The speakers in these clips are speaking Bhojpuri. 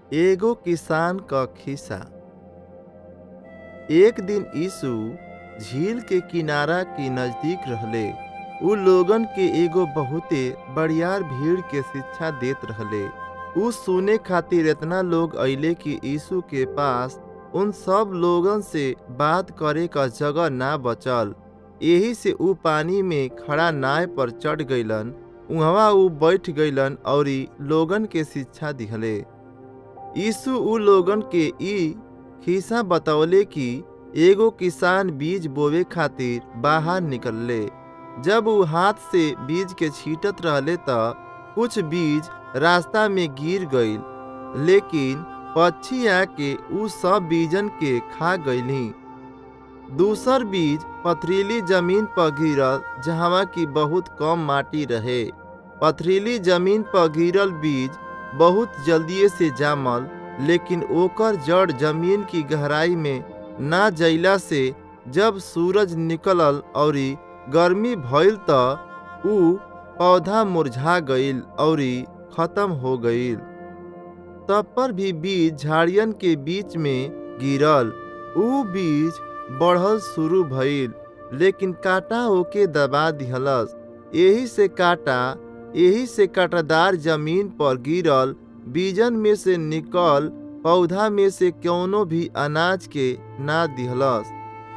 एगो किसान क खिस्सा एक दिन यीशु झील के किनारा के नजदीक रहले उ लोगन के एगो बहुते बड़ियार भीड़ के शिक्षा देत रहले उ सुने खातिर इतना लोग अइले कि यीशु के पास उन सब लोगन से बात करे क जगह ना बचल एही से उ पानी में खड़ा नाव पर चढ़ गइलन उहवा उ बैठ गइलन औरी लोगन के शिक्षा दिहले यीशु उ लोगन के ई खिस्सा बतौले कि एगो किसान बीज बोवे खातिर बाहर निकलले जब उ हाथ से बीज के छीटत रहले त कुछ बीज रास्ता में गिर गईल लेकिन पक्षी आके उ सब बीजन के खा गईली दूसर बीज पथरीली जमीन पर गिरल जहवा की बहुत कम माटी रहे पथरीली जमीन पर गिरल बीज बहुत जल्दिए से जामल लेकिन ओकर जड़ जमीन की गहराई में ना जइला से जब सूरज निकलल औरी गर्मी भइल त उ पौधा मुरझा गईल औरी खत्म हो गईल तब पर भी बीज झाड़ियन के बीच में गिरल उ बीज बढ़ल शुरू भइल लेकिन कांटा ओके दबा दिहलस एही से कांटा एही से कांटादार जमीन पर गिरल बीजन में से निकल पौधा में से कौनो भी अनाज के ना दिहलस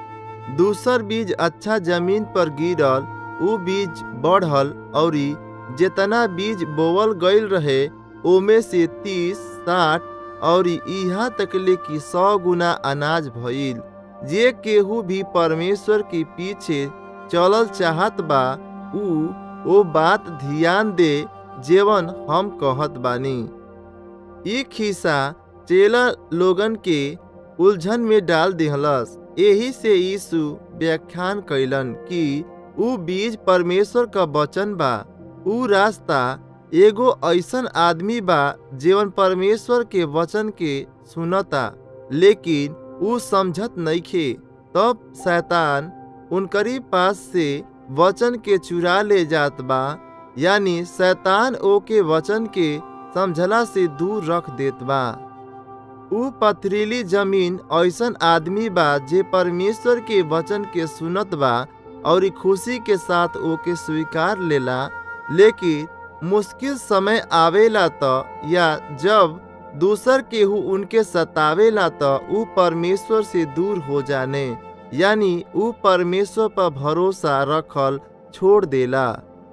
दूसर बीज अच्छा जमीन पर गिरल उ बीज बढ़ल औरी जेतना बीज बोवल गईल रहे ओमे से तीस साठ और इहा तकले कि सौ गुना अनाज भइल जे केहू भी परमेश्वर के पीछे चलल चाहत बा उ ओ बात ध्यान दे जेवन हम कहत बानी ई खिस्सा चेला लोगन के उलझन में डाल दिहलस एही से यीशु व्याख्यान कैलन कि उ बीज परमेश्वर का वचन बा उ रास्ता एगो ऐसन आदमी बा जीवन परमेश्वर के वचन के सुनता लेकिन उ समझत नइखे तब शैतान उनकरी पास से वचन के चुरा ले जात बा यानी शैतान ओके वचन के समझला से दूर रख देत बा उ पथरीली जमीन ऐसन आदमी बा जे परमेश्वर के वचन के सुनत बा और खुशी के साथ ओके स्वीकार लेला लेकिन मुश्किल समय आवेला त या जब दूसर केहू उनके सतावेला त उ परमेश्वर से दूर हो जाने यानी उ परमेश्वर पर भरोसा रखल छोड़ देला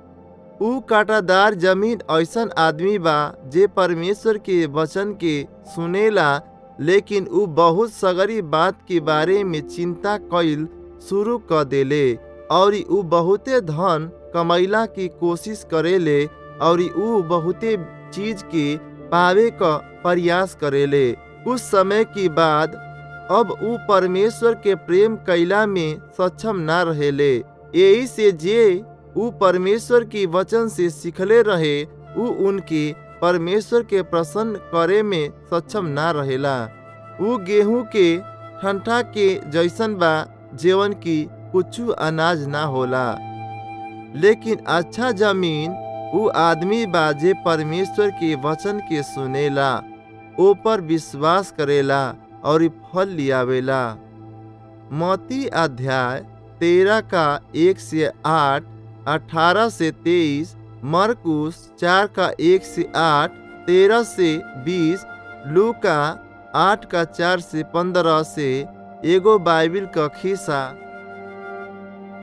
उ कांटादार जमीन ऐसन आदमी बा जे परमेश्वर के वचन के सुनेला लेकिन उ बहुत सगरी बात के बारे में चिंता कईल शुरू क देले और उ बहुते धन कमैला की कोशिश करेले और उ बहुते चीज के पावे क प्रयास करेले कुछ समय के बाद अब उ परमेश्वर के प्रेम कैला में सक्षम ना रहेले यही से जे उ परमेश्वर की वचन से सीखले रहे उ उनके परमेश्वर के प्रसन्न करे में सक्षम ना रहेला उ गेहूं के ठंठा के जैसन बा जेवन की कुछ अनाज ना होला लेकिन अच्छा जमीन उ आदमी बा जे परमेश्वर के वचन के सुनेला ऊपर विश्वास करेला और फल लियावेला मोती अध्याय तेरह का एक से आठ अठारह से तेईस मरकुस चार का एक से आठ तेरह से बीस लू का आठ का चार से पंद्रह से एगो बाइबिल का खिस्सा